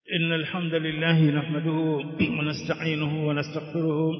إن الحمد لله نحمده ونستعينه ونستغفره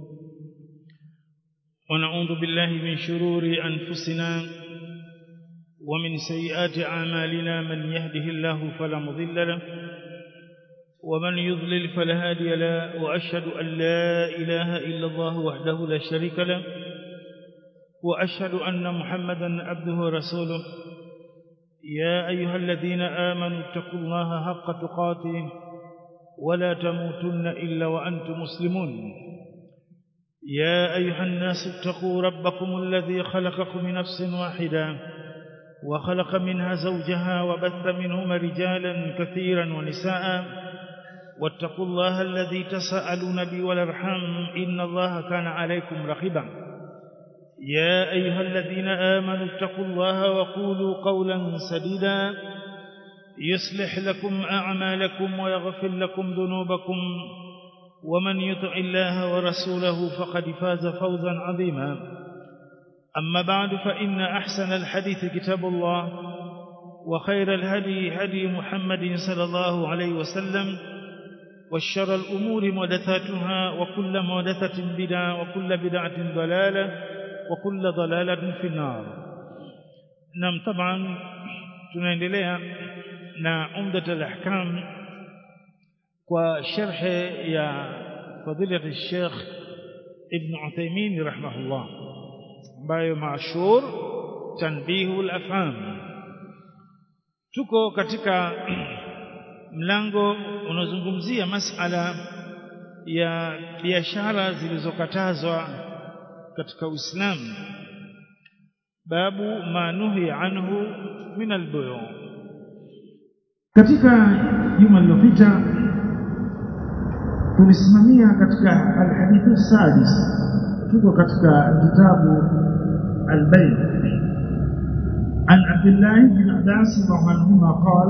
ونعوذ بالله من شرور أنفسنا ومن سيئات أعمالنا من يهده الله فلا مضل له ومن يضلل فلا هادي له وأشهد أن لا إله إلا الله وحده لا شريك له وأشهد أن محمدا عبده ورسوله يا أيها الذين آمنوا اتقوا الله حق تقاته ولا تموتن إلا وأنتم مسلمون يا أيها الناس اتقوا ربكم الذي خلقكم من نفس واحدة وخلق منها زوجها وبث منهما رجالا كثيرا ونساء واتقوا الله الذي تساءلون به والارحام إن الله كان عليكم رقيبا يا أيها الذين آمنوا اتقوا الله وقولوا قولا سديدا يصلح لكم أعمالكم ويغفر لكم ذنوبكم ومن يطع الله ورسوله فقد فاز فوزا عظيما أما بعد فإن أحسن الحديث كتاب الله وخير الهدي هدي محمد صلى الله عليه وسلم والشر الأمور محدثاتها وكل محدثة بدعة وكل بدعة ضلالة وكل ضلالة في النار نعم طبعا tunaendelea na umdat al-ahkam kwa sharh ya fadilat al-sheikh ibn Uthaymeen rahimahullah ambayo mashhur tanbihu al-afham tuko katika mlango unaozungumzia masala ya biashara zilizokatazwa katika Uislamu babu ma nuhi anhu min albuyu katika juma lililopita tulisimamia katika alhadithu sadis tuko katika kitabu albay عن عبد الله بن عباس رضي الله عنهما قال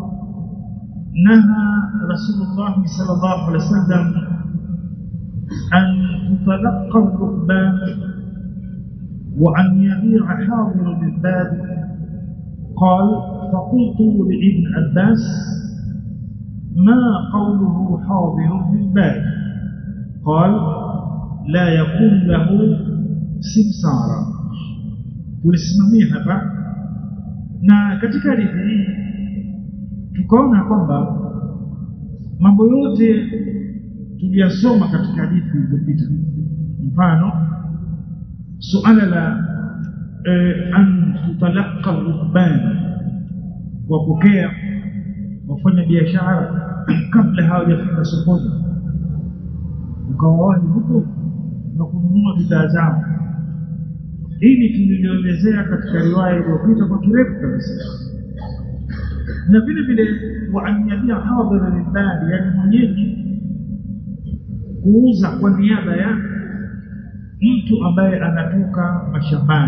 نهى رسول الله صلى الله عليه وسلم أن تتلقى الركبان وأن يبيع حاضر للباب قال فقلت لابن عباس ما قوله حاضر للباب قال لا يكون له سمسارا tulisimamia hapa na katika hadithi hii tukaona kwamba mambo yote tuliyasoma katika hadithi zilizopita mfano suala la eh, an tutalaqa rukban wapokea wafanya biashara kabla hawajafika sokoni ukawawahi huko na kununua bidhaa zao hili tulilielezea katika riwaya iliyopita kwa kirefu kabisa na vile vile wa an yabia hadhira lilbadi yani mwenyeji kuuza kwa niaba ya mtu ambaye anatoka mashambani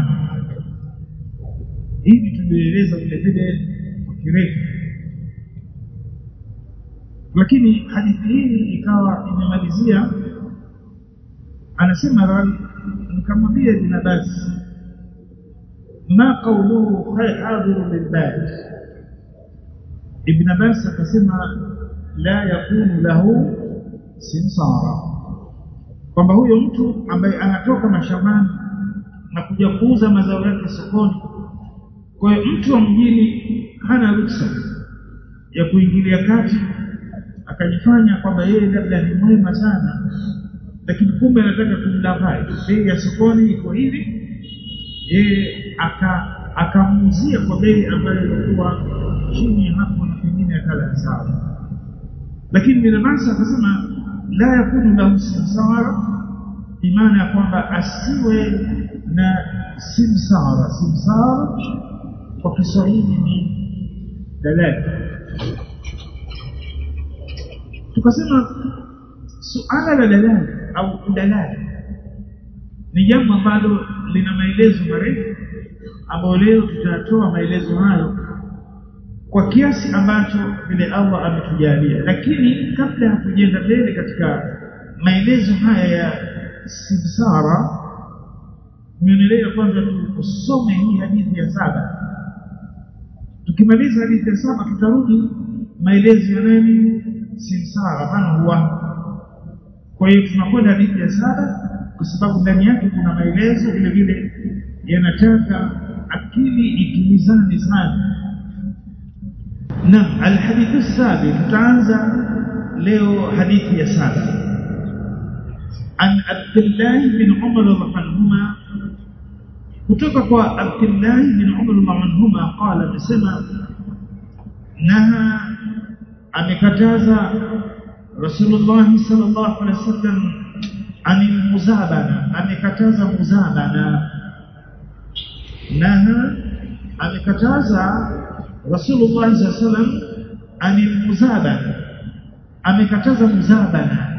hivi tumeeleza vile vile kwa kirefu lakini hadithi hii ikawa imemalizia anasema rawi nikamwambia ibn Abbas ma qawluhu hadiru lilbad ibn Abbas akasema la yakunu lahu simsara kwamba huyo mtu ambaye anatoka mashambani na kuja kuuza mazao yake sokoni kwa hiyo mtu wa mjini hana ruksa ya kuingilia kati akajifanya kwamba yeye labda ni mwema sana lakini kumbe anataka kumdafai bei ya sokoni iko hivi yeye aka akamuuzia kwa bei ambayo ilikuwa chini hapo na pengine akala sawa lakini binafsi akasema la yakunu lahu simsara imana ya kwamba asiwe na simsara simsara kwa Kiswahili ni dalali tukasema suala la dalali au udalali ni jambo ambalo lina maelezo marefu ambayo leo tutatoa maelezo hayo kwa kiasi ambacho vile Allah ametujalia lakini kabla hatujaenda mbele katika maelezo haya ya simsara tumeonelea kwanza tusome hii hadithi ya saba tukimaliza hadithi ya saba tutarudi maelezo ya nani simsara man huwa kwa hiyo tunakwenda hadithi ya saba kwa sababu ndani yake kuna maelezo vile vile yanataka akili itumizane sana na alhadithu sabi tutaanza leo hadithi ya saba an abdullah bin umar radhiallahu anhuma kutoka kwa abdullah bin umar radhiallahu anhuma qala amesema naha amekataza rasulullah sallallahu alaihi wasallam anil muzabana amekataza muzabana naha amekataza rasulullah sallallahu alaihi wasallam anil muzabana amekataza muzabana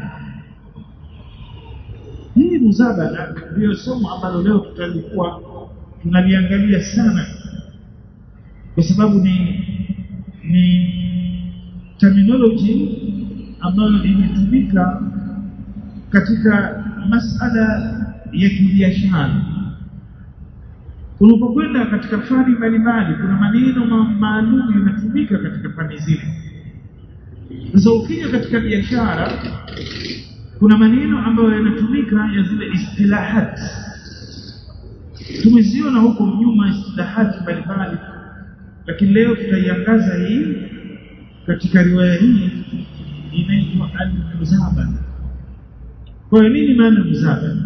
hii muzabana ndio somo ambalo leo tutalikuwa tunaliangalia sana kwa sababu ni ni terminology ambayo imetumika katika masala ya kibiashara unapokwenda katika fani mbalimbali kuna maneno maalum yanatumika katika fani zile sasa ukija katika biashara kuna maneno ambayo yanatumika ya zile istilahat tumeziona huko nyuma istilahati mbalimbali lakini leo tutaiangaza hii katika riwaya hii inaitwa al-muzabana kwa hiyo nini maana muzabana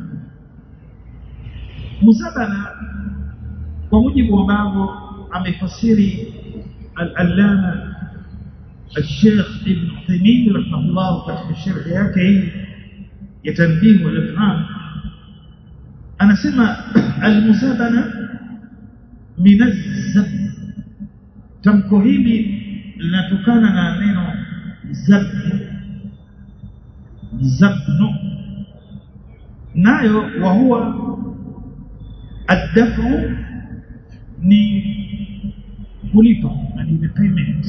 muzabana kwa mujibu ambavyo amefasiri al-allama الشيخ ابن عثيمين رحمه الله katika sharh yake hii ya tanbih wal ifham anasema al-muzabana min az-zab tamko hili linatokana na neno zabnu zabnu nayo wa huwa addafu ni kulipa ni payment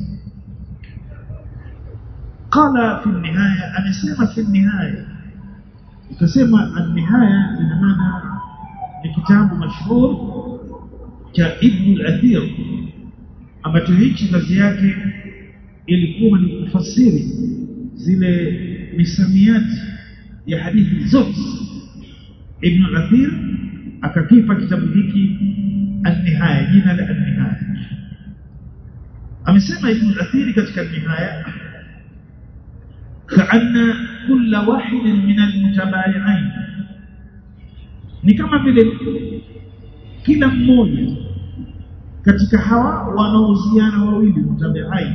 قال في النهاية أمسيما في النهاية ikasema النهاية ina maana ni kitabu mashhur cha Ibn al-Athir ambacho hichi kazi yake ilikuwa ni kufasiri zile misamiati ya hadithi zote Ibn al-Athir akakipa kitabu hiki an-Nihaya jina la an-Nihaya amesema Ibn al-Athir katika an-Nihaya كأن كل واحد من المتبايعين ni kama vile kila mmoja katika hawa wanaohusiana wawili mutabi'ain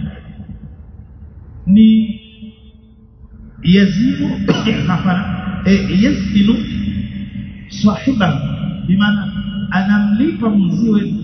ni yazimu hapana eh, yazinu sahiba bimaana anamlipa mziwe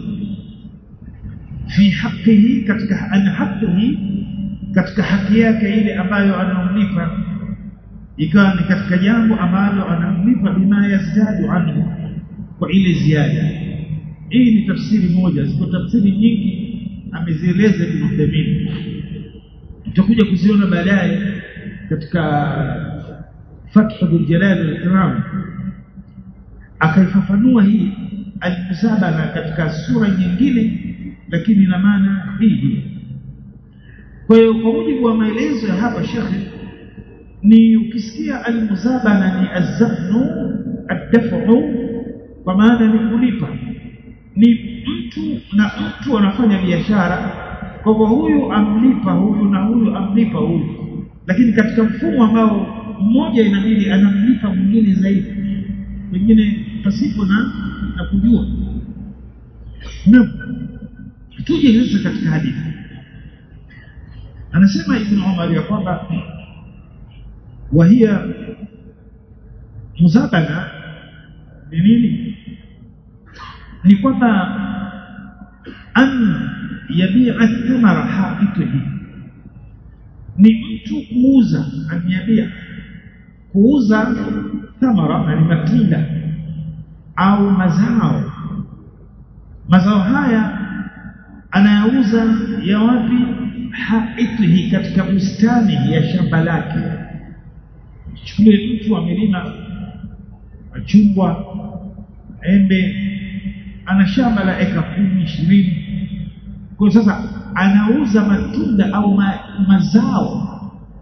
fi haqihi katika an haqihi katika haki yake ile ambayo anamlipa ikawa ni katika jambo ambalo anamlipa bima yazdadu anhu kwa ile ziada hii ni tafsiri moja ziko tafsiri nyingi amezieleza Ibn Uthaymeen tutakuja kuziona baadaye katika Fathul Jalal al-Ikram akaifafanua hii al-musabana katika sura nyingine lakini ina maana hii kwa hiyo kwa mujibu wa maelezo ya hapa shekhe ni ukisikia al-musabana ni azafnu ad-daf'u kwa maana ni kulipa ni mtu na mtu anafanya biashara kwa hivyo huyu amlipa huyu na huyu amlipa huyu lakini katika mfumo ambao mmoja inabidi anamlipa mwingine zaidi pengine pasipo na na kujua na tuje sasa katika hadithi anasema ibn Umar ya kwamba wahia muzabana ni nini ni kwamba an yabi'a thamara haitihi ni mtu kuuza an yabia kuuza thamara na ni matunda au mazao mazao haya anayauza ya wapi haitihi katika bustani ya shamba lake chukulie mtu amelima machungwa embe ana shamba la eka kumi ishirini kwa sasa anauza matunda au ma, mazao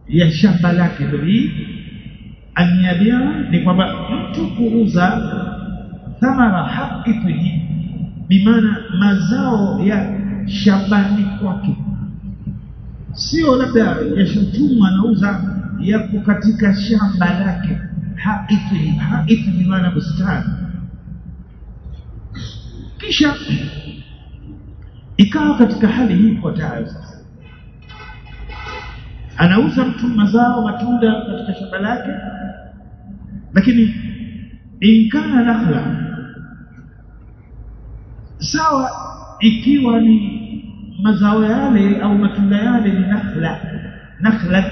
ya shamba lake ndio hii anyabia ni kwamba mtu kuuza thamara haqqihi bimaana mazao ya shambani kwake sio labda yashotumwa anauza yako katika shamba lake haithi haithi ni maana bustani kisha ikawa katika hali hii ifuatayo sasa anauza mtu mazao matunda katika shamba lake lakini inkana nakhla sawa ikiwa ni mazao yale au matunda yale ni nakhla nakhla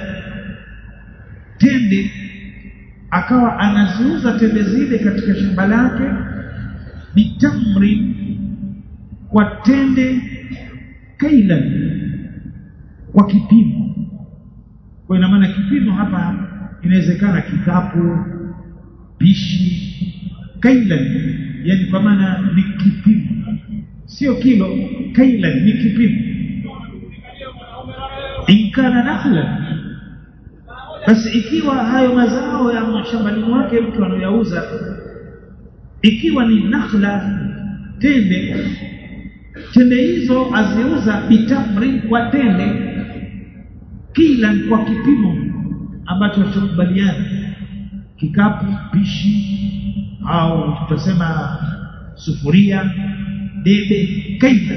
tende akawa anaziuza tende zile katika shamba lake bitamri kwa tende kailan kwa kipimo kwa ina maana kipimo hapa inawezekana kikapu pishi kailan yani kwa maana ni kipimo sio kilo kailan ni kipimo inkana nakhlan basi ikiwa hayo mazao ya mashambani mwake mtu anayoyauza ikiwa ni nakhla tende tende hizo aziuza bitamri kwa tende kila kwa kipimo ambacho tutakubaliana kikapu pishi au tutasema sufuria debe kaida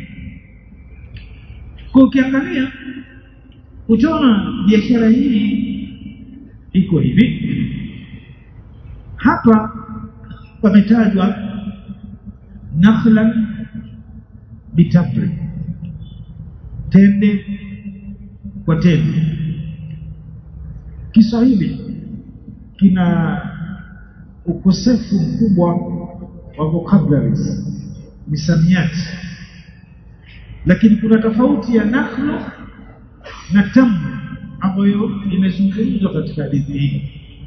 kwa ukiangalia utaona biashara hii iko hivi hapa pametajwa nakhlan bitabri tende kwa tende Kiswahili kina ukosefu mkubwa wa vocabularies misamiati lakini kuna tofauti ya nakhlu na tamr ambayo imezungumzwa katika hadithi hii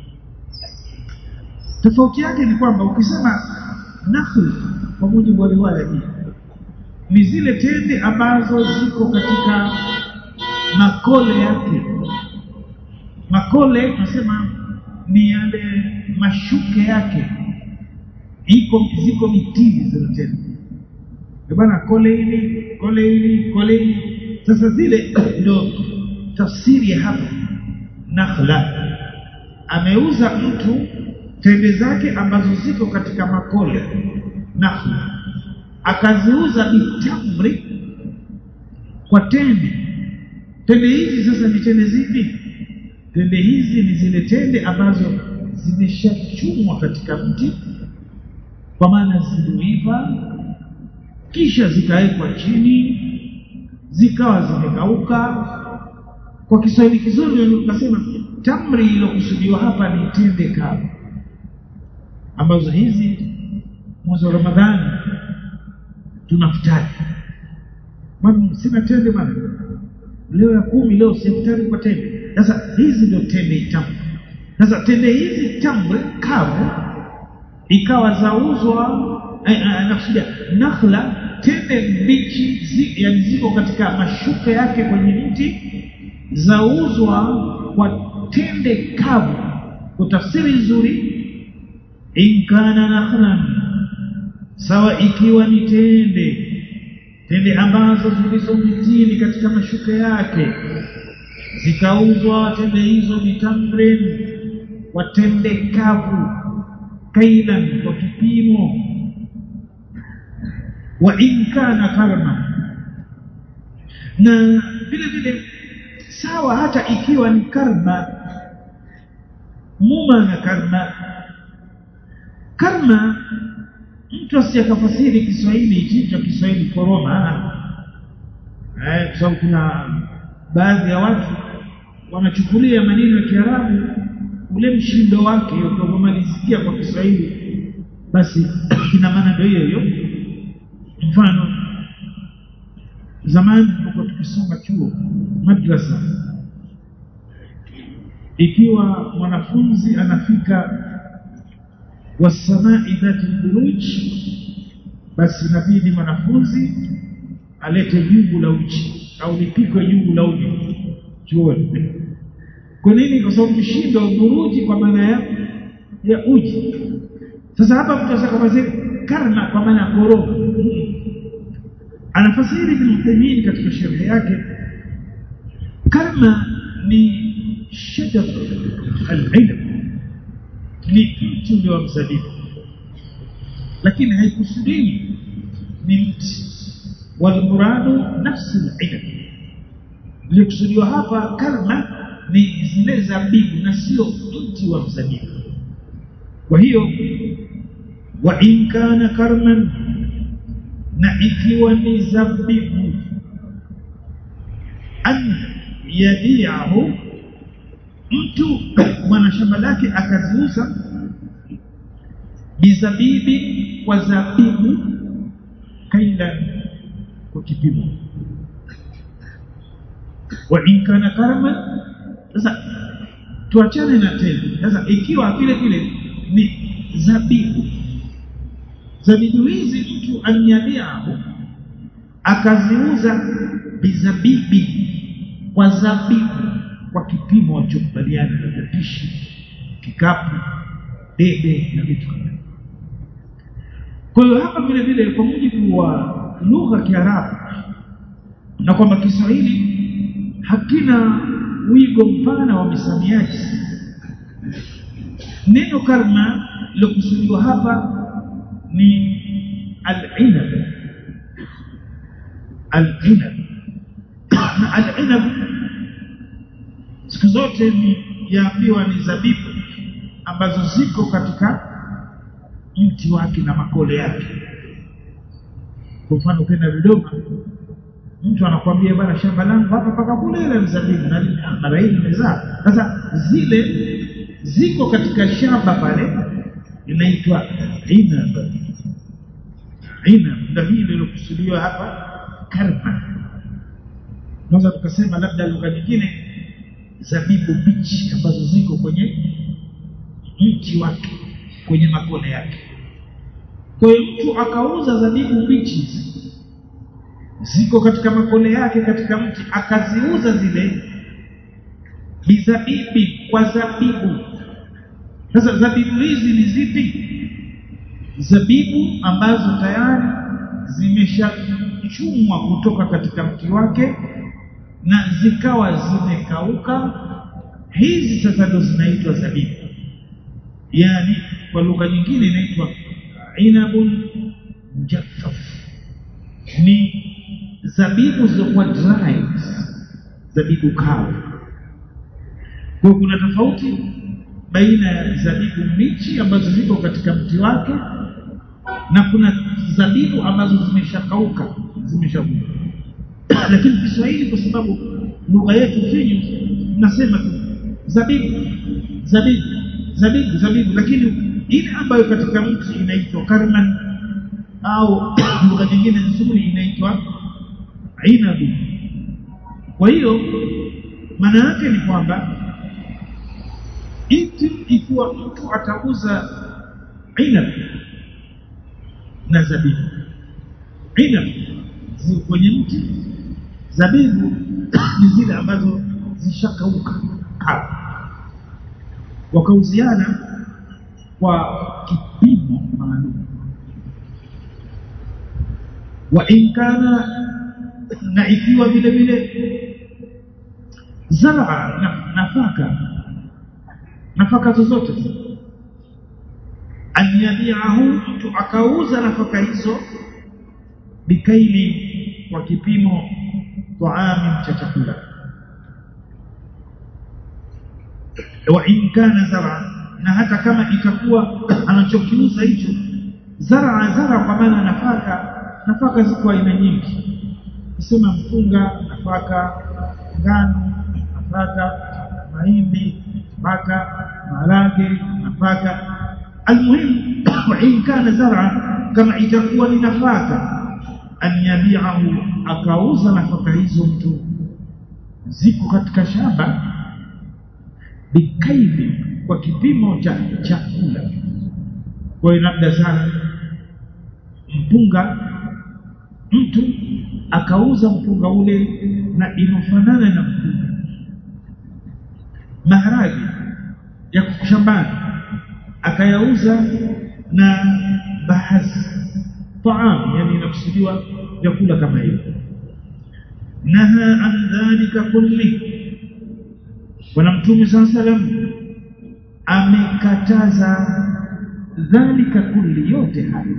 tofauti yake ni kwamba ukisema nakhl kwa mujibu wa riwaya hii ni zile tende ambazo ziko katika makole yake makole tunasema ni yale mashuke yake iko ziko mitini zile tende bwana kole hili kole hili kole hili sasa zile ndio tafsiri ya hapa nakhla ameuza mtu tende zake ambazo ziko katika makole nakhla akaziuza bitamri kwa tende tende hizi sasa ni tende zipi tende hizi ni zile tende ambazo zimeshachumwa katika mti kwa maana ziliiva kisha zikawekwa chini zikawa zimekauka kwa Kiswahili kizuri ukasema tamri iliyokusudiwa hapa ni tende kavu ambazo hizi mwezi wa Ramadhani tunafutari bwana sina tende bwana leo ya kumi leo siftari kwa tende sasa hizi ndio tende tamu sasa tende hizi tamu kavu ikawa zauzwa nakusudia nakhla tende mbichi zi, yani ziko katika mashuka yake kwenye mti zauzwa kwa tende kavu kwa tafsiri nzuri inkana nakhlan sawa ikiwa ni tende tende ambazo zilizo mitini katika mashuka yake zikauzwa tende hizo bitamrin kwa tende kavu kailan kwa kipimo wa in kana karma na vile vile sawa hata ikiwa ni karma muma na karma karma mtu asiyakafasiri Kiswahili hichi cha Kiswahili koroma eh kwa sababu kuna baadhi ya watu wanachukulia maneno ya Kiarabu ule mshindo wake ukimalizikia kwa Kiswahili basi ina maana ndio hiyo hiyo mfano zamani tulipokuwa tukisoma chuo madrasa ikiwa mwanafunzi anafika wasamai dhati buruj basi inabidi mwanafunzi alete jungu la uji au lipikwe jungu la uji chuoni kwa nini kwa sababu mshindo buruji kwa maana ya ya uji sasa hapa mtu asaka kama karma kwa maana ya koroma anafasiri Ibn Uthaymeen katika sharhi yake karma ni shajar al-ilm ni mti ule wa mzabibu lakini haikusudii ni mti walmuradu nafsi al-ilm likusudiwa hapa karma ni zile zabibu na sio mti wa mzabibu kwa hiyo wa in kana karman na ikiwa ni zabibu an yabiahu mtu mwana shamba lake akaziuza bizabibi kwa zabibu kaila kwa kipimo wa in kana karman sasa tuachane na tena sasa ikiwa vile vile ni zabibu zabibu hizi mtu anyabiahu akaziuza bizabibi kwa zabibu kwa kipimo walichokubaliana na tapishi kikapu debe na vitu kama kwa hiyo hapa vile vile kwa mujibu wa lugha ya Kiarabu na kwamba Kiswahili hakina wigo mpana wa misamiati neno karma lilokusudiwa hapa ni al-inab al-inab na al-inab siku zote ni yaambiwa ni zabibu ambazo ziko katika mti wake na makole yake kwa mfano ukienda Dodoma mtu anakwambia bwana shamba langu hapa paka kule ile mzabibu na mara hii imezaa sasa zile ziko katika shamba pale inaitwa inab inab ndio hii iliyokusudiwa hapa karma naweza tukasema labda lugha nyingine zabibu bichi ambazo ziko kwenye mti wake kwenye makole yake kwa hiyo mtu akauza zabibu bichi ziko katika makole yake katika mti akaziuza zile bizabibi kwa zabibu sasa zabibu hizi ni zipi zabibu ambazo tayari zimeshachumwa kutoka katika mti wake na zikawa zimekauka hizi sasa ndo zinaitwa zabibu yani kwa lugha nyingine inaitwa inabun mujaffaf ni zabibu zilizokuwa dried zabibu kavu kwa kuna tofauti baina ya zabibu mbichi ambazo ziko katika mti wake na kuna zabibu ambazo zimeshakauka zimeshavuka lakini Kiswahili kwa sababu lugha yetu finyu nasema tu zabibu zabibu zabibu zabibu lakini ile ambayo katika mti inaitwa karman au lugha nyingine nzuri inaitwa inabu kwa hiyo maana yake ni kwamba iti ikiwa mtu atauza inab na zabibu inab ziko kwenye mti zabibu ni zile ambazo zishakauka kavu wakauziana kwa kipimo maalum wa in kana na ikiwa vile vile zara na, nafaka nafaka zozote an yabiahu mtu akauza nafaka hizo bikaili kwa kipimo taami cha chakula wa in kana zara na hata kama itakuwa anachokiuza hicho zara zara kwa maana nafaka nafaka ziko aina nyingi kusema mpunga nafaka ngano nafaka mahindi nafaka maharage nafaka almuhimu wa in kana zara kama itakuwa ni nafaka an yabiahu akauza nafaka hizo mtu ziko katika shamba bikaili kwa kipimo cha chakula kwa hiyo labda sana mpunga mtu akauza mpunga ule na inofanana na mpunga maharage ya shambani akayauza na baadhi taam yani inakusudiwa vyakula kama hivyo naha an dhalika kulli bwana mtume saa salam amekataza dhalika kulli yote hayo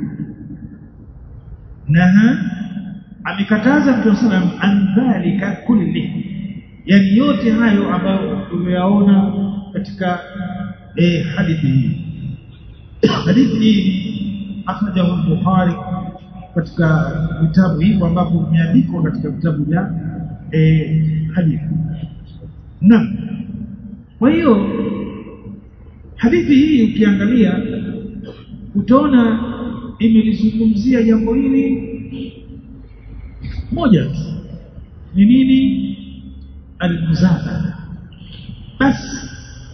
naha amekataza mtume salam an dhalika kulli yani yote hayo ambayo tumeyaona katika eh, hadithi hii hadithi hii akhrajahu al-Bukhari katika vitabu hivyo ambavyo vimeandikwa katika vitabu vya eh, hadithi naam kwa hiyo hadithi hii ukiangalia utaona imelizungumzia jambo hili moja tu ni nini almuzabana basi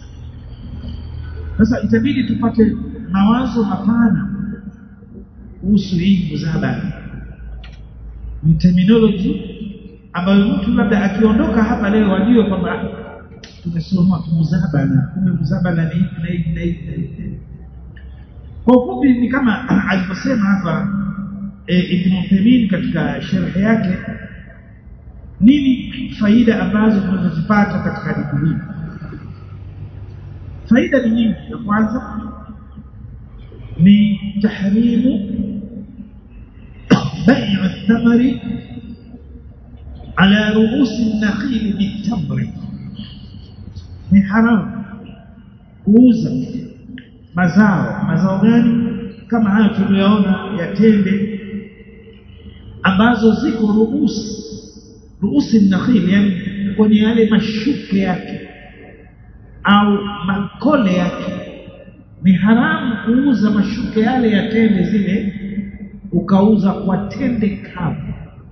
sasa itabidi tupate mawazo mapana kuhusu hii muzabana ni terminology ambayo mtu labda akiondoka hapa leo ajue kwamba tumesoma muzabana kumbe muzabana ni hivi na hivi na hivi kwa ufupi ni kama alivyosema hapa e, Ibn Uthaymeen katika sharhi yake nini faida ambazo tunazozipata katika hadithi hii faida ni nyingi ya kwanza ni tahrimu بيع الثمر على رؤوس النخيل بالتمر ni haramu kuuza mazao mazao gani kama hayo tuliyoona ya tende ambazo ziko ruusi ruusi nakhil yani kwenye yale mashuke yake au makole yake ni haramu kuuza mashuke yale ya tende zile ukauza kwa tende kavu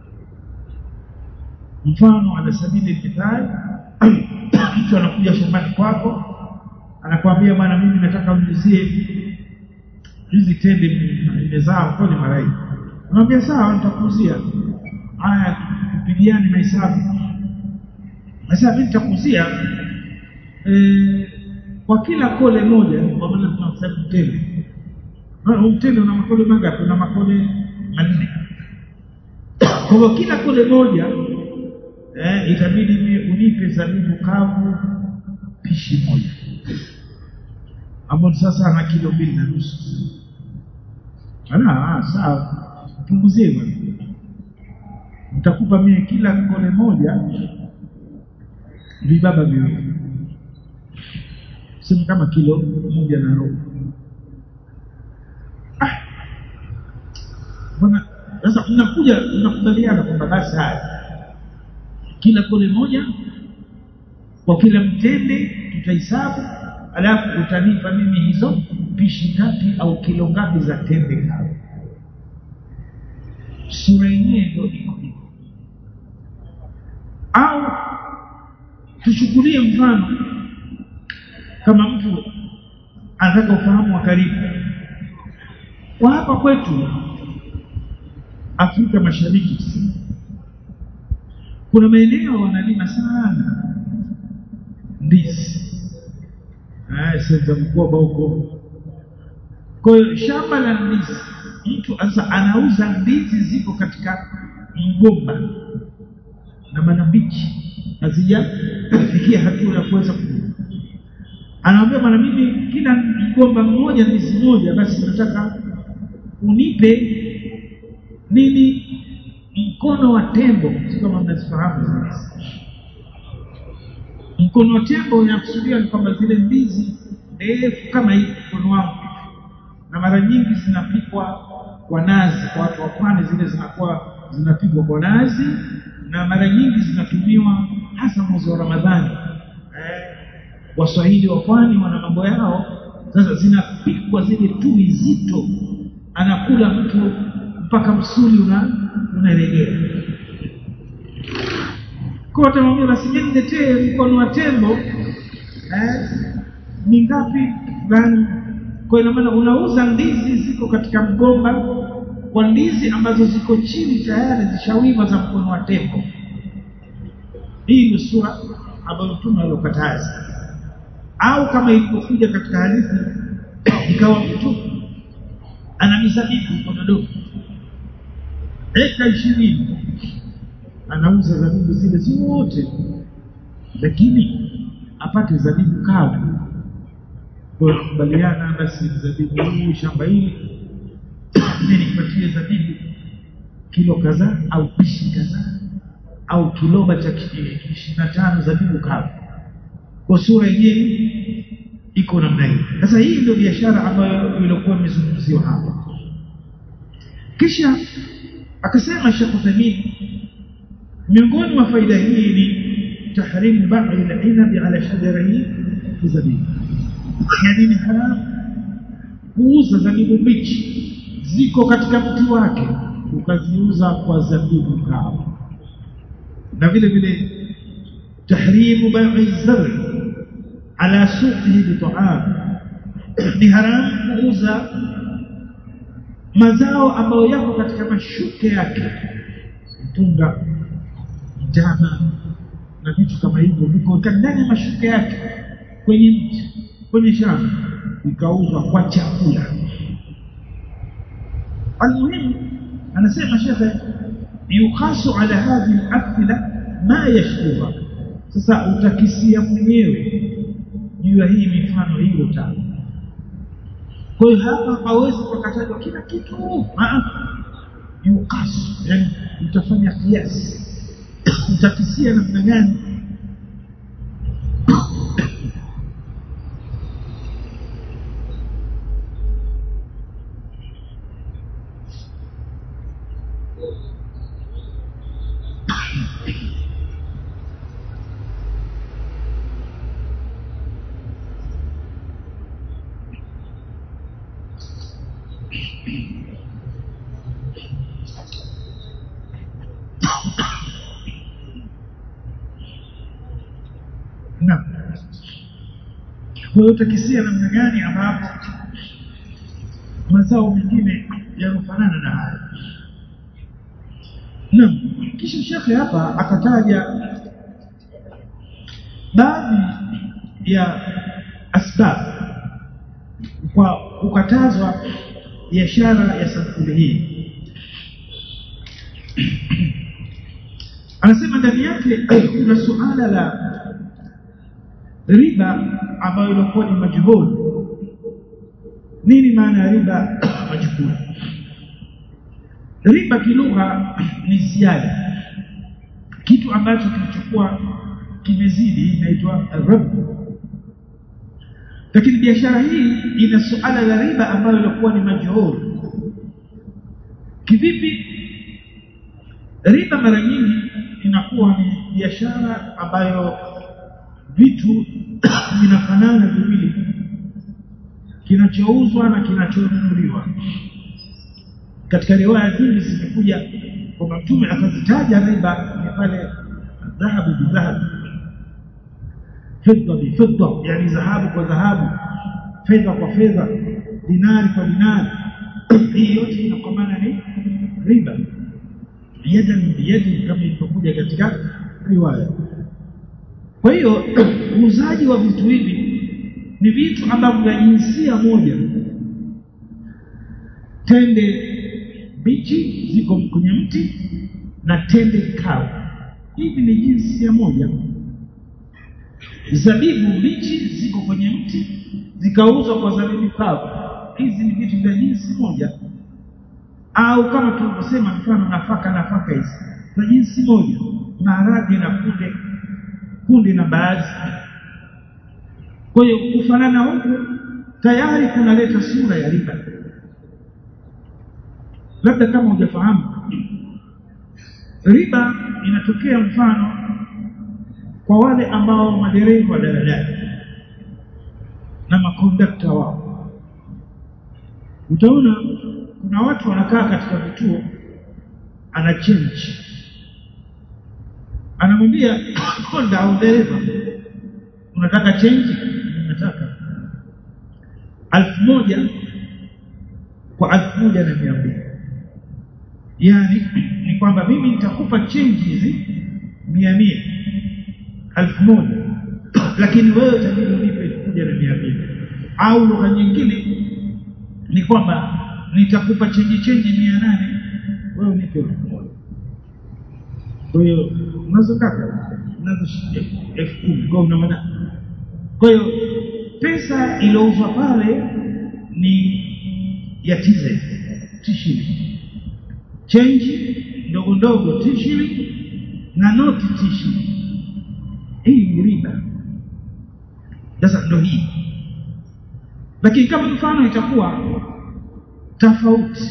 mfano ala sabili mithali mtu anakuja shambani kwako anakwambia bwana mimi nataka mnizie hizi tende nimezaa kweli marai unamwambia sawa nitakuuzia haya tupigiane mahesabu sasa mimi nitakuuzia e, kwa kila kole moja kwa maana tunahesabu tende mtende una makole mangapi una makole manne kwa hivyo kila kole moja eh, itabidi unipe zabibu kavu pishi moja ambao sasa ana kilo mbili na nusu ana sawa punguzie bwana nitakupa mie kila kole moja vibaba viwili sema kama kilo moja na robo ah bwana sasa mnakuja mnakubaliana kwamba basi haya kila kole moja kwa kila mtende tutahesabu alafu utanipa mimi hizo pishi ngapi au kilo ngapi za tende kavu sura yenyewe ndio iko hivyo au tuchukulie mfano kama mtu anataka ufahamu wa karibu kwa hapa kwetu Afrika Mashariki kuna maeneo wanalima sana ndizi ah sasa mkoba huko kwa hiyo shamba la ndizi mtu sasa anauza ndizi ziko katika mgomba na manabichi hazijafikia hatua ya kuweza anaambia bwana mimi kila mgomba mmoja ndizi moja basi nataka unipe nini mkono wa tembo kama mnazifahamu ndizi mkono wa tembo inakusudia ni kwamba zile ndizi ndefu kama hii mkono wangu na mara nyingi zinapikwa kwa nazi kwa watu wa pwani zile zinakuwa zinapikwa kwa nazi na mara nyingi zinatumiwa hasa mwezi wa Ramadhani eh, waswahili wa pwani wana mambo yao sasa zinapikwa zile tui zito anakula mtu mpaka msuli una unaregea kwa utamwambia basi mimi niletee mkono wa tembo eh ni ngapi fulani kwa ina maana unauza ndizi ziko katika mgomba kwa ndizi ambazo ziko chini tayari zishawiva za mkono wa tembo hii ni sura ambayo mtume aliokataza au kama ilivyokuja katika hadithi ikawa mtu ana mizabibu kwa Dodoma eka ishirini anauza zabibu zile zote lakini apate zabibu kavu kwa kubaliana basi zabibu hii shamba hili mimi nipatie zabibu kilo kadhaa au pishi kadhaa au kiloba cha ishirini na tano zabibu kavu kwa sura yenyewe iko namna hii sasa hii ndio biashara ambayo ilikuwa imezungumziwa hapa kisha akasema Sheikh Uthaymeen miongoni mwa faida hii ni tahrimu ba'i al-inabi ala shajarihi zabibu yani ni haramu kuuza zabibu mbichi ziko katika mti wake ukaziuza kwa zabibu kavu na vile vile tahrimu bai'i zari ala suqihi bit'am ni haramu kuuza mazao ambayo yako katika mashuke yake mtunga mtama na vitu kama hivyo viko ndani ya mashuke yake kwenye mti kwenye shamba vikauzwa kwa chakula almuhimu anasema shekhe yukhasu ala hadhihi al-amthila ma yashkuha sasa utakisia mwenyewe juu ya hii mifano hilo tano kwa hiyo hapa hawezi kukatajwa kila kitu yukasu yani utafanya kiasi utakisia namna gani Naam. Kwa hiyo utakisia namna gani ambapo mazao mengine yanofanana na haya. Naam. Kisha shekhe hapa akataja baadhi ya asbab kwa kukatazwa biashara ya sampuli hii. Anasema ndani yake kuna suala la riba ambayo ilikuwa ni majhul nini maana ya riba majhul riba kilugha ni ziada kitu ambacho kilichokuwa kimezidi inaitwa riba lakini biashara hii ina suala la riba ambayo ilikuwa ni majhul kivipi riba mara nyingi inakuwa ni biashara ambayo vitu vinafanana viwili kinachouzwa na kinachonunuliwa katika riwaya nyingi zimekuja kwamba mtume akazitaja riba ni pale dhahabu bidhahabu fedha bifedha yani dhahabu kwa dhahabu fedha kwa fedha dinari kwa dinari hii yote inakwamana ni riba yadan biyadi kama ilivyokuja katika riwaya kwa hiyo uuzaji wa vitu hivi ni vitu ambavyo vya jinsia moja tende bichi ziko kwenye mti na tende kavu hivi ni jinsia moja zabibu bichi ziko kwenye mti zikauzwa kwa zabibu kavu hizi ni vitu vya jinsi moja au kama tulivyosema mfano nafaka nafaka hizi za jinsi moja maharage na kunde kundi na baadhi kwa hiyo kufanana huku tayari kunaleta sura ya riba labda kama hujafahamu riba inatokea mfano kwa wale ambao madereva daladala na makondakta wao utaona kuna watu wanakaa katika vituo ana change anamwambia konda au dereva unataka change nataka alfu moja kwa alfu moja na mia mbili yaani ni kwamba mimi nitakupa change hizi mia mia alfu moja lakini wewe utabidi unipe elfu moja moja na mia mbili au lugha nyingine ni kwamba nitakupa chenji chenji mia nane wewe unipe elfu moja kwa hiyo unazo ngapi unazo elfu kumi kwa una maana kwa hiyo pesa iliyouzwa pale ni ya TZ tishili chenji ndogo ndogo tishili na noti tishili hii ni riba sasa ndo hii lakini kama mfano itakuwa tofauti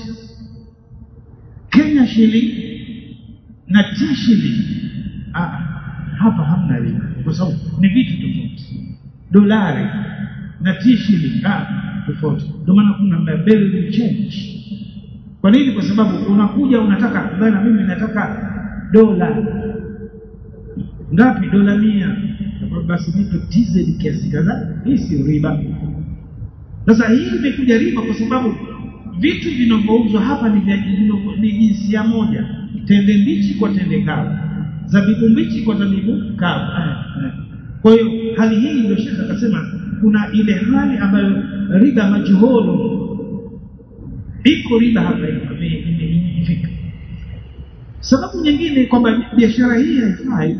Kenya shilingi na T shilingi ah, hapa hamna riba kwa sababu ni vitu tofauti dolari na T shilingi ah, tofauti ndio maana kuna barrel change kwa nini kwa sababu unakuja unataka bana mimi nataka dola ngapi dola mia basi nipe TZ kiasi kadhaa hii si riba sasa hii imekuja riba kwa sababu vitu vinavyouzwa hapa ni vya ni jinsia moja tende mbichi kwa tende kavu zabibu mbichi kwa zabibu kavu kwa hiyo hali hii ndio shekhe akasema kuna ile hali ambayo riba majhulu iko riba hapa imefika sababu nyingine kwamba biashara hii haifai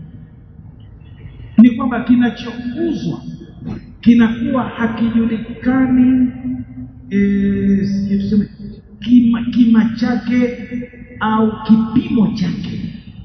ni kwamba kinachouzwa kinakuwa hakijulikani e, tuseme kima, kima chake au kipimo chake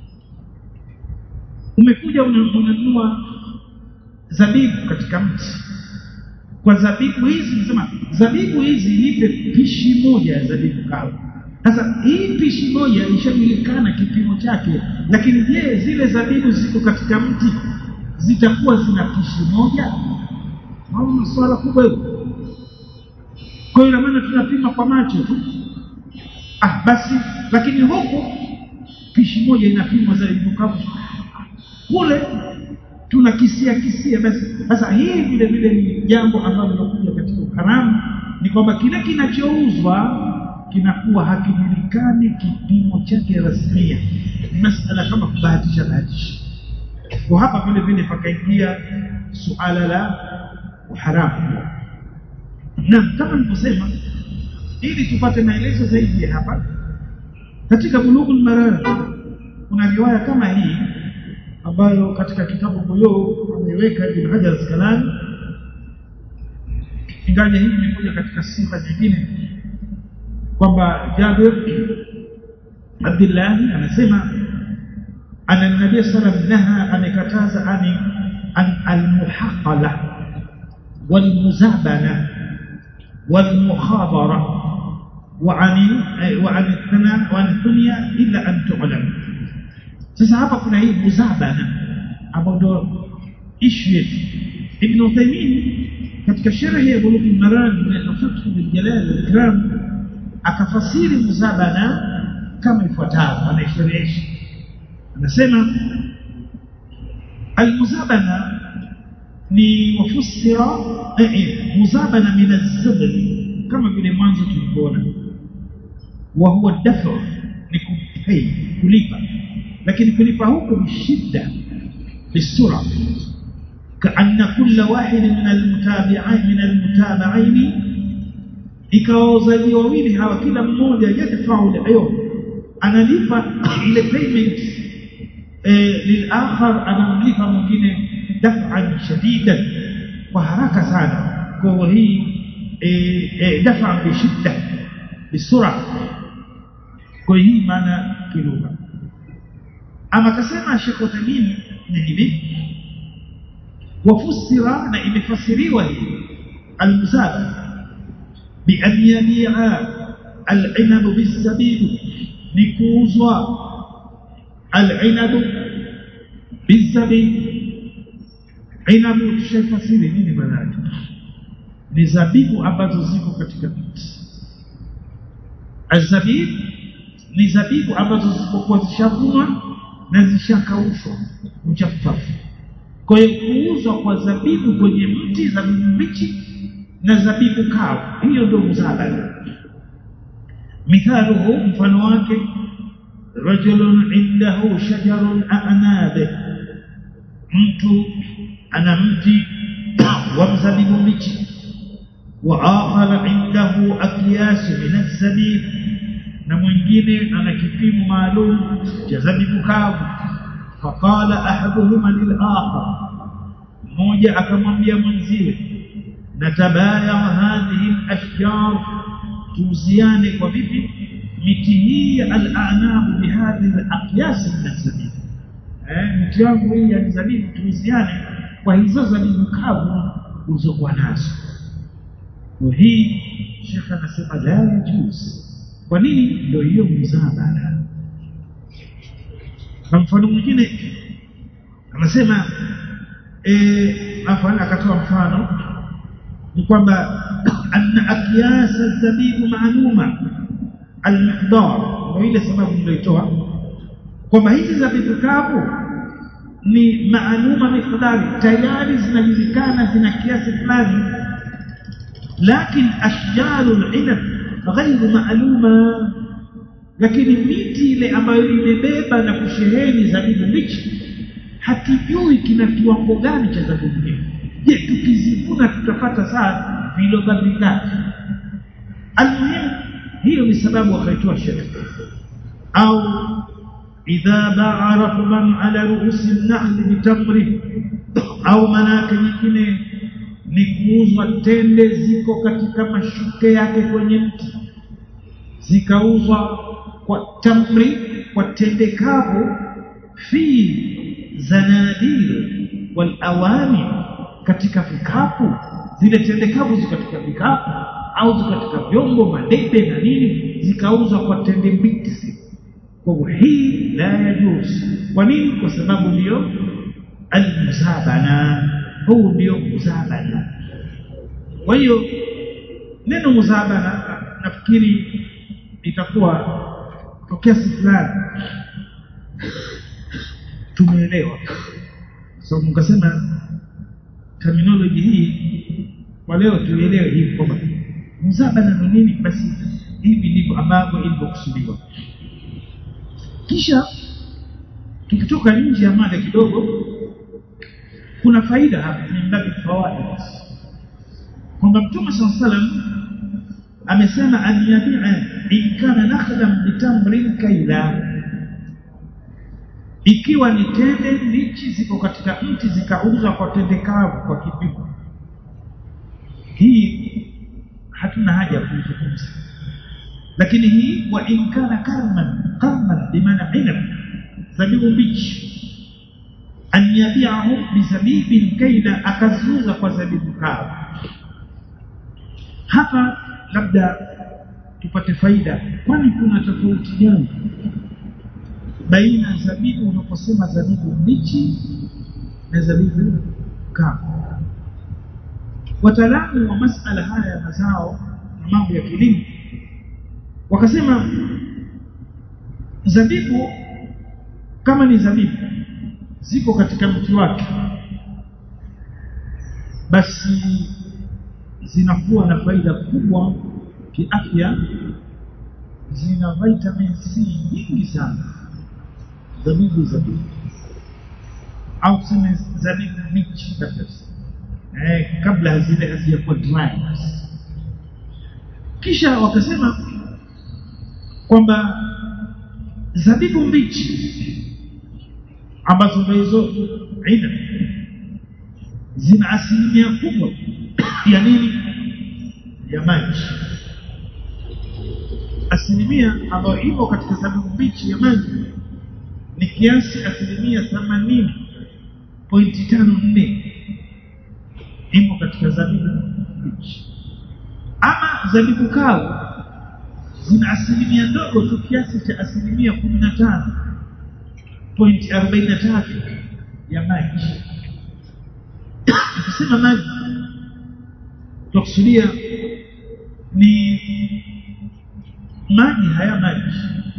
umekuja unanunua zabibu katika mti kwa zabibu hizi nasema zabibu hizi nipe pishi moja ya zabibu kavu sasa hii pishi moja ishajulikana kipimo chake lakini je zile zabibu ziko katika mti zitakuwa zina pishi moja au swala kubwa hilo kwa hiyo maana tunapima kwa macho tu ah basi lakini huku pishi moja inapimwa zabibu kavu kule tuna kisia kisia basi sasa hii vile vile ni jambo ambalo linakuja katika ukaramu ni kwamba kile kinachouzwa kinakuwa hakijulikani kipimo chake rasmia ni masala kama kubahatisha bahatisha kwa hapa vile vile pakaingia suala la haramu na kama nilivyosema ili tupate maelezo zaidi hapa katika bulughul maram kuna riwaya kama hii ambayo katika kitabu Buyuu ameiweka Ibn Hajar Asqalani ingaje hii imekuja katika sifa nyingine kwamba Jabir Abdullah anasema ana nabii sallam naha amekataza ani an almuhaqala walmuzabana والمخابرة وعن وعن الثناء وعن الدنيا إلا أن تعلم sasa hapa kuna hii muzabana ambayo ndo issue yetu Ibn Uthaymeen katika sharhi ya Bulughul Maram na Fathul bil Jalal wal Ikram akafasiri muzabana kama ifuatavyo anaisherehesha anasema almuzabana ni wafusira eh, muzabana min az-zabr kama vile mwanzo tulivyoona wa huwa dafa ni kupay kulipa lakini kulipa huko ni shida bisura كأن كل واحد من المتابعين من المتابعين ikawa wauzaji wawili hawa kila mmoja yadfau liyo analipa ile payment eh, lilakhar anamlipa mwingine daf'an shadidan kwa haraka sana kwa hii eh, eh, daf'an bishidda bisura kwa hii maana kilugha ama kasema Sheikh Uthaymeen ni hivi wafusira na imefasiriwa hii almusaba bi an yabi'a al-inab bis-sabib ni kuuzwa al-inab bis-sabib inabu tushafasiri nini maana yake ni zabibu ambazo ziko katika mti azabib ni zabibu ambazo zilipokuwa zishavunwa na zishakaushwa uchafafu kwa hiyo kuuzwa kwa zabibu kwenye mti zabibu mbichi na zabibu kavu hiyo ndio muzabana mithaluhu mfano wake rajulun indahu shajarun a'nabe mtu ana mti wa mzabibu mbichi wa akhar indahu akyasu min az-zabib na mwingine ana kipimo maalum cha zabibu kavu faqala ahaduhuma lil-akhar mmoja akamwambia mwenziwe natabaya hadhihi al-ashjar tuuziane kwa vipi miti hii al-a'nab bihadhihi al-aqyas min az-zabib eh miti yangu hii ya zabibu tuuziane kwa hizo zabibu kavu ulizokuwa nazo kwa hii shekha anasema la yajuz kwa nini ndio hiyo mzabara na mfano mwingine anasema eh afana akatoa mfano ni kwamba anna akyas zabibu maaluma almiqdar ndio ile sababu nilitoa kwamba hizi zabibu kavu ni maaluma miqdari tayari zinajulikana zina kiasi fulani lakini ashjaru al-inab ghairu maaluma lakini miti ile ambayo imebeba na kusheheni zabibu mbichi hatujui kina kiwango gani cha zabibu hiyo je tukizivuna tutapata saa viloba vingapi almuhimu hiyo ni sababu akaitoa shirka au idha baa rakban ala ruusi an-nahl bitamri au manake nyingine ni kuuzwa tende ziko katika mashuke yake kwenye mti zikauzwa kwa tamri kwa tende kavu fi zanadir wal awani katika vikapu zile tende kavu ziko katika vikapu au ziko katika vyombo madebe na nini zikauzwa kwa tende mbichi kwa hivyo hii la yajuz kwa nini kwa sababu ndio almuzabana huu ndio muzabana kwa hiyo neno muzabana nafikiri itakuwa kwa kiasi fulani tumeelewa so mkasema terminology hii kwa leo tuelewe hivi kwamba muzabana ni nini basi hivi ndivyo ambavyo ilivyokusudiwa kisha tukitoka nje ya mada kidogo kuna faida hapa ni mbabi fawaid kwamba mtume sallallahu alaihi wasallam amesema an yabi'a in kana nakhlan bitamrin kaila ikiwa ni tende mbichi ziko katika mti zikauzwa kwa tende kavu kwa kipimo hii hatuna haja kuizungumza lakini hii wa in kana karman karman bimaana inab zabibu mbichi an yabi'ahu bizabibin kaila akazuza kwa zabibu kavu hapa labda tupate faida kwani kuna tofauti gani baina zabibu unaposema zabibu mbichi na zabibu kavu wataalamu wa masala haya ya mazao na mambo ya kilimo wakasema zabibu kama ni zabibu ziko katika mti wake basi zinakuwa na faida kubwa kiafya zina vitamin C nyingi sana zabibu zabibu au tuseme zabibu mbichi kabisa eh, kabla zile hazijakuwa dry kisha wakasema kwamba zabibu mbichi ambazo ndio hizo aina zina asilimia kubwa ya nini ya maji asilimia ambayo ipo katika zabibu mbichi ya maji ni kiasi asilimia themanini pointi tano nne imo katika zabibu mbichi ama zabibu kavu zina asilimia ndogo tu kiasi cha asilimia kumi na tano pointi arobaini na tatu ya maji tukisema maji tunakusudia ni maji haya maji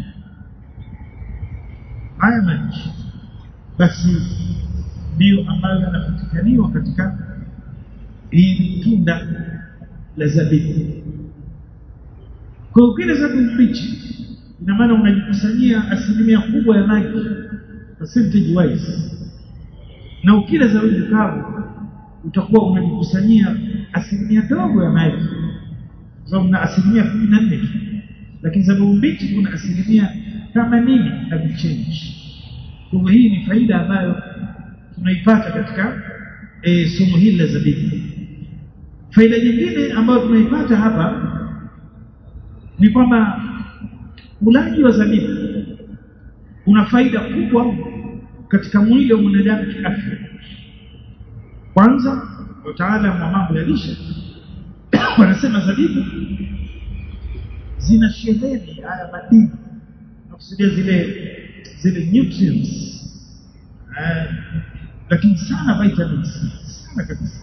haya maji basi ndiyo ambayo yanapatikaniwa katika hili tunda la zabibu kwa ukile zabibu mbichi ina maana unajikusanyia asilimia kubwa ya maji percentage wise na ukila zabibu kavu utakuwa unajikusanyia asilimia ndogo ya maji kwa sababu na asilimia kumi na nne tu lakini zabibu mbichi kuna asilimia themanini na vichenji kwa hivyo hii ni faida ambayo tunaipata katika e, somo hili la zabibu faida nyingine ambayo tunaipata hapa ni kwamba ulaji wa zabibu una faida kubwa katika mwili wa mwanadamu kiafya kwanza wataalamu wa mambo ya lishe wanasema zabibu zina sheheni haya madini nakusudia zile zile nutrients eh, lakini sana vitamin C sana kabisa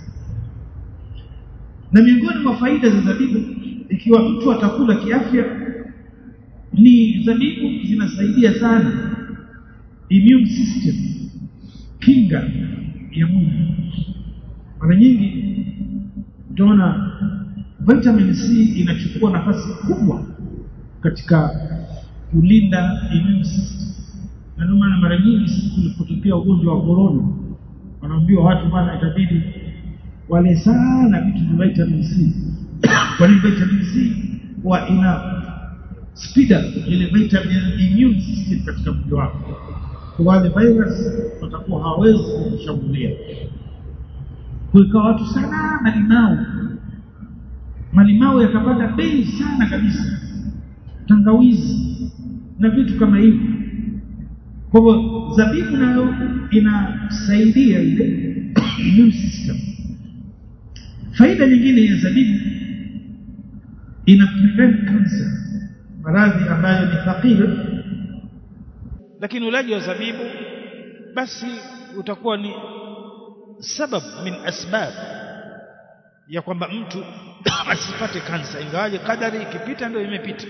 na miongoni mwa faida za zabibu ikiwa mtu atakula kiafya ni zabibu zinasaidia sana immune system kinga ya mwili mara nyingi utaona vitamin C inachukua nafasi kubwa katika kulinda immune system na ndio maana mara nyingi sisi tulipotokea ugonjwa wa corona wanaambiwa watu bwana itabidi wale sana vitu vya vitamin C kwa nini vitamin C huwa ina speed up ile vitamin immune system katika mwili wako kwa wale virus watakuwa hawawezi kushambulia kuika watu sana malimau malimau yakapata bei sana kabisa tangawizi na vitu kama hivyo kwa hivyo zabibu nayo inasaidia ile immune system faida nyingine ya zabibu ina prevent cancer maradhi ambayo ni thaqila lakini ulaji wa zabibu basi utakuwa ni sabab min asbab ya kwamba mtu asipate kansa ingawaje kadari ikipita ndio imepita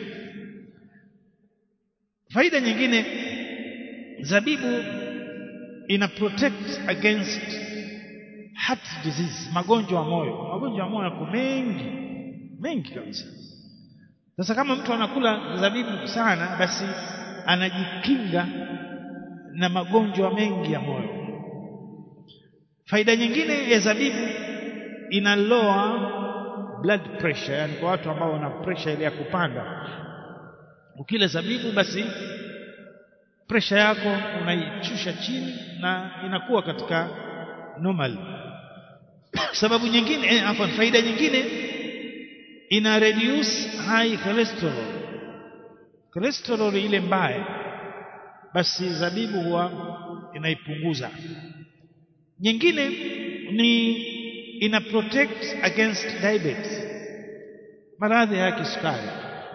faida nyingine zabibu ina protect against heart disease magonjwa ya moyo magonjwa ya moyo yako mengi mengi kabisa sasa kama mtu anakula zabibu sana basi anajikinga na magonjwa mengi ya moyo faida nyingine ya zabibu ina lower blood pressure yani kwa watu ambao wana pressure ile ya kupanda ukila zabibu basi pressure yako unaichusha chini na inakuwa katika normal sababu nyingine eh, afwan faida nyingine ina reduce high cholesterol cholesterol ile mbaya basi zabibu huwa inaipunguza nyingine ni ina protect against diabetes maradhi ya kisukari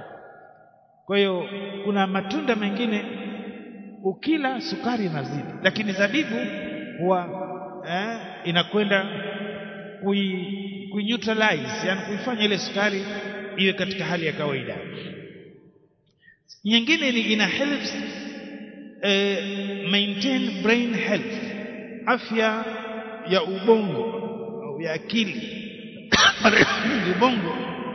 kwa hiyo kuna matunda mengine ukila sukari inazidi lakini zabibu huwa eh, inakwenda kui, kui neutralize yani kuifanya ile sukari iwe katika hali ya kawaida nyingine ni ina helps eh, maintain brain health afya ya ubongo au ya akili ubongo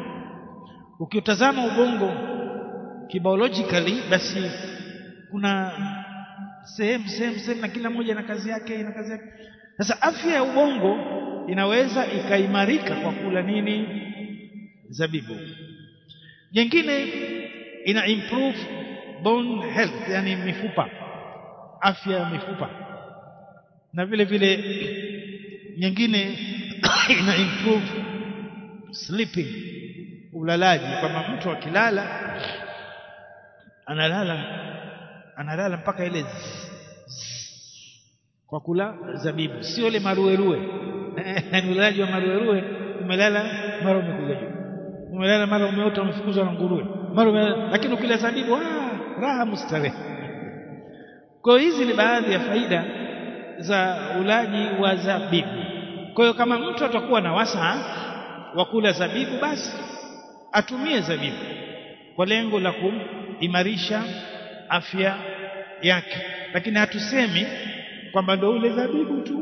ukiutazama ubongo kibiologically basi kuna sehemu sehemu sehemu na kila moja na kazi yake na kazi yake sasa afya ya ubongo inaweza ikaimarika kwa kula nini zabibu nyingine ina improve bone health yani mifupa afya ya mifupa na vile vile nyingine ina improve sleeping ulalaji kwamba mtu akilala analala analala mpaka ile zzz, zzz, kwa kula zabibu sio ile maruerue ni ulalaji wa maruerue umelala mara umekuja juu umelala mara umeota umefukuzwa na nguruwe mara lakini ukila zabibu ah raha mustarehe kwa hizi ni baadhi ya faida za ulaji wa zabibu kwa hiyo kama mtu atakuwa na wasaa wa kula zabibu basi atumie zabibu kwa lengo la kuimarisha afya yake lakini hatusemi kwamba ndo ule zabibu tu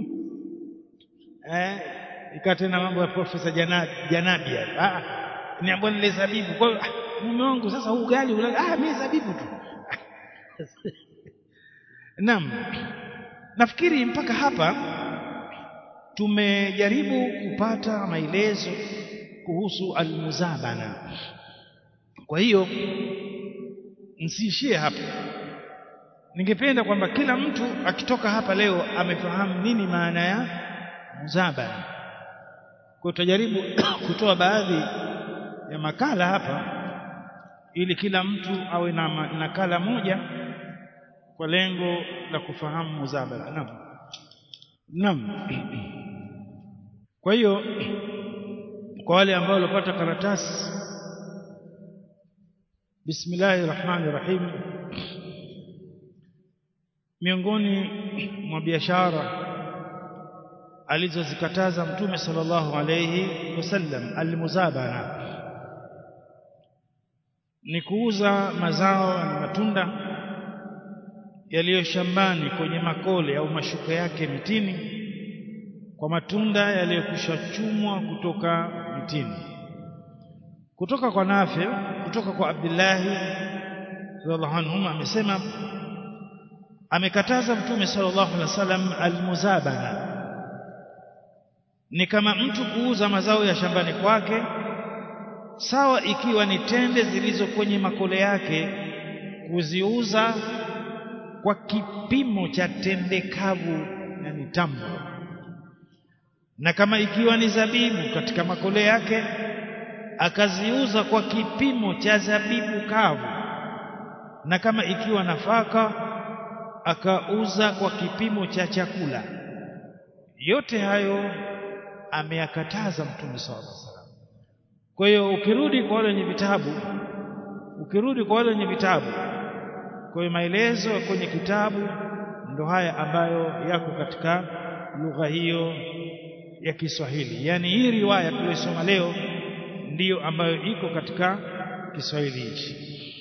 eh ikawa tena mambo ya profesa janabi janabi ah niambia nile zabibu kwa hiyo mume wangu sasa huu ugali ula ah mimi zabibu tu Naam. Nafikiri mpaka hapa tumejaribu kupata maelezo kuhusu almuzabana kwa hiyo msiishie hapo ningependa kwamba kila mtu akitoka hapa leo amefahamu nini maana ya muzabana kwa tutajaribu kutoa baadhi ya makala hapa ili kila mtu awe na nakala moja kwa lengo la kufahamu muzabana naam naam kwa hiyo kwa wale ambao walipata karatasi bismillahir rahmanir rahim miongoni mwa biashara alizozikataza mtume sallallahu alayhi wasallam almuzabana ni kuuza mazao na matunda yaliyo shambani kwenye makole au mashuka yake mitini kwa matunda yaliyokwisha chumwa kutoka mitini kutoka kwa Nafi kutoka kwa Abdullahi radhiallahu anhu amesema amekataza mtume sallallahu alaihi wasallam almuzabana ni kama mtu kuuza mazao ya shambani kwake sawa ikiwa ni tende zilizo kwenye makole yake kuziuza kwa kipimo cha tende kavu yani tambo na kama ikiwa ni zabibu katika makole yake akaziuza kwa kipimo cha zabibu kavu na kama ikiwa nafaka akauza kwa kipimo cha chakula yote hayo ameyakataza mtume sallallahu alaihi wasallam kwa hiyo ukirudi kwa wale wenye vitabu ukirudi kwa wale wenye vitabu kwa hiyo maelezo kwenye kitabu ndo haya ambayo yako katika lugha hiyo ya Kiswahili yani hii riwaya tuliyosoma leo ndiyo ambayo iko katika Kiswahili hichi